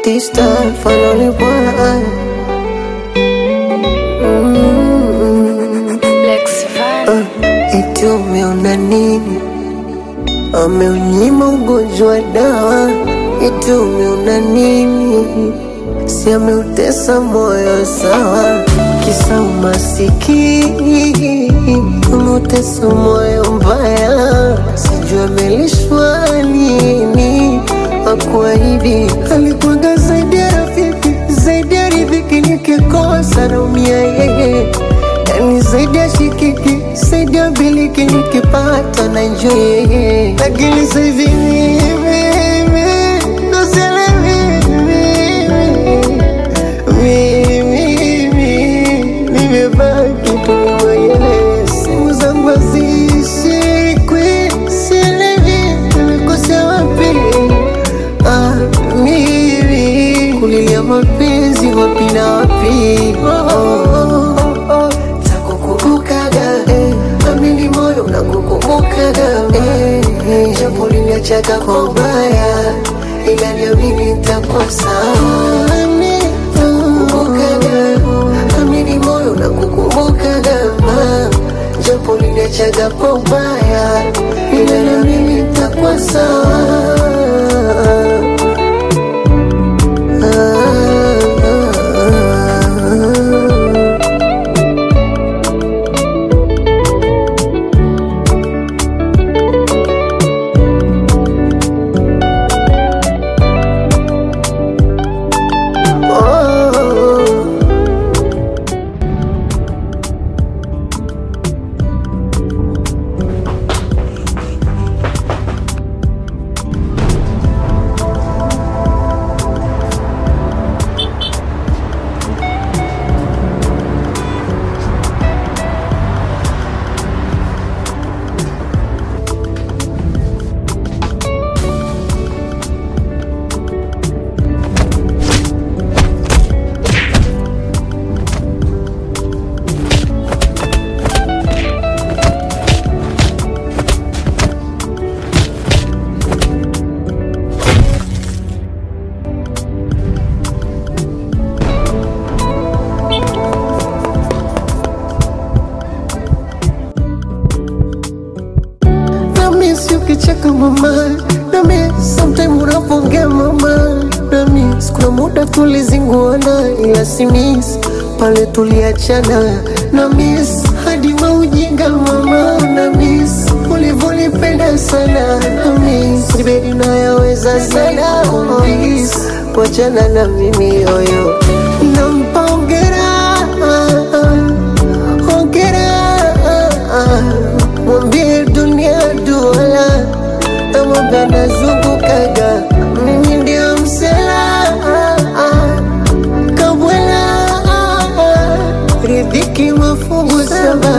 This time finally won. Mm. Lex Van. Uh, eti umeona nini? Ameunyima ugonjwa dawa. Eti umeona nini? Si ameutesa moyo sawa, kisa umasikini umeutesa moyo mbaya, sijui amelishwa nini. Akuahidi alikuwaga zaidi ya rafiki, zaidi ya riziki, nikikosa naumia yeye yani zaidi ya shikiki, zaidi ya biliki, nikipata na enjoy yeye, lakini sasa hivi mimi ndo sielewi mimi nimebaki tu mwenyewe, simu zangu hazishikwi, sielewi nimekosea wapi. Ah, mimi kulilia mapenzi wapi na wapi? Oh, oh, oh, oh. Takukumbukaga eh, amini moyo unakukumbukaga eh, eh, japo liniachaga kwa ubaya, ila niamini nitakuwa sawa. Takukumbukaga, amini moyo unakukumbukaga ah, japo liniachaga kwa ubaya, ila niamini nitakuwa sawa. Oh. nami si ukicheka mama nami sometime unapongea mama nami sikuna muda tulizinguana ila simis pale tuliachana namis hadi maujinga mama namis ulivyonipenda sana namis ribedi nayaweza sana namis kuachana na mimi yoyo nampa ongera ongera mwambie dunia duala namwambia nazungukaga mimi ndio msela kabwela ridhiki mafungu saba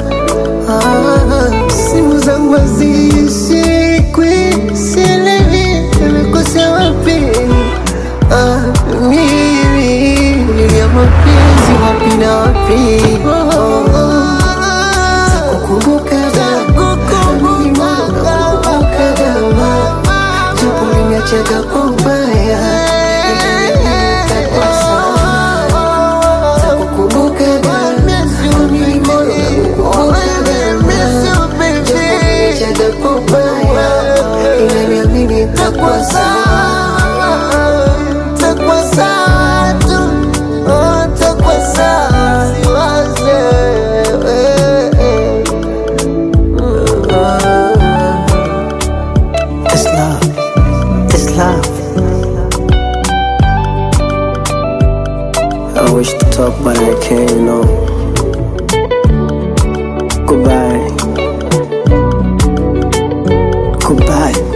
Ah, simu zangu hazishikwi sielewi nimekosea wapi Ah, mimi kulilia mapenzi wapi na wapi oh, oh, oh. Takukumbukaga, mimi nakukumbukaga, japo uliniachaga kwa ubaya, nitakuwa sawa. Takukumbukaga, mimi nakukumbukaga, japo uliniachaga kwa ubaya, ila niamini nitakuwa sawa. Nitakuwa sawa tu, oh, nitakuwa sawa, siwaze, eh, eh. It's love. It's love. I wish to talk, but I can't, you know. Goodbye. Goodbye.